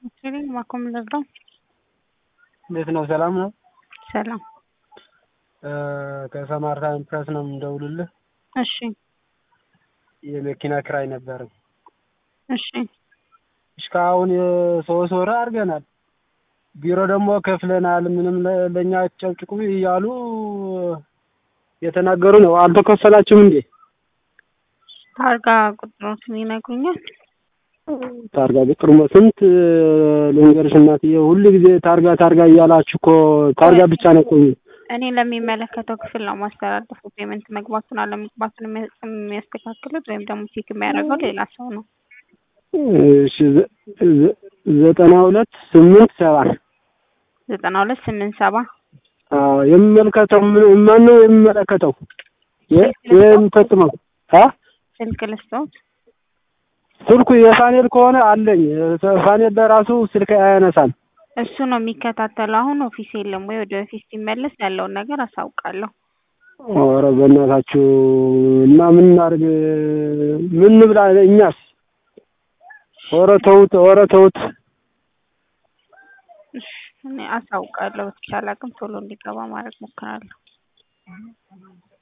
እሺ ማኮም ልርዳው? እንዴት ነው? ሰላም ነው? ሰላም። ከሰማርታ ፕረስ ነው የምንደውልልህ። እሺ የመኪና ክራይ ነበረን። እሺ እስካሁን የሶስት ወር አድርገናል። ቢሮ ደግሞ ከፍለናል፣ ምንም ለ- ለእኛ ጨብጭቁ እያሉ የተናገሩ ነው። አልተከፈላችሁም እንዴ? ታርጋ ቁጥሮትን ይነግሩኛል? ታርጋ ቁጥር ስንት ልንገርሽ እናትዬ፣ ሁሉ ጊዜ ታርጋ ታርጋ እያላችሁ እኮ ታርጋ ብቻ ነው እኮ እኔ ለሚመለከተው ክፍል ነው ማስተላለፉ። ፔመንት መግባቱን አለመግባቱን የሚያ- የሚያስተካክሉት ወይም ደግሞ ቼክ የሚያደርገው ሌላ ሰው ነው። እሺ ዘ- ዘ- ዘጠና ሁለት ስምንት ሰባ ዘጠና ሁለት ስምንት ሰባ አዎ የሚመለከተው ምን- ማን ነው የሚመለከተው? የ- የሚፈጽመው አ ስልክ ልስጠውት። ስልኩ የፋኔል ከሆነ አለኝ። ፋኔል ለራሱ ስልክ አያነሳም። እሱ ነው የሚከታተለው። አሁን ኦፊስ የለም ወይ? ወደ ኦፊስ ሲመለስ ያለውን ነገር አሳውቃለሁ። ኧረ በእናታችሁ እና ምን እናድርግ? ምን ብላ እኛስ? ኧረ ተውት፣ ኧረ ተውት። እሺ እኔ አሳውቃለሁ። በተቻለ አቅም ቶሎ እንዲገባ ማድረግ ሞክራለሁ።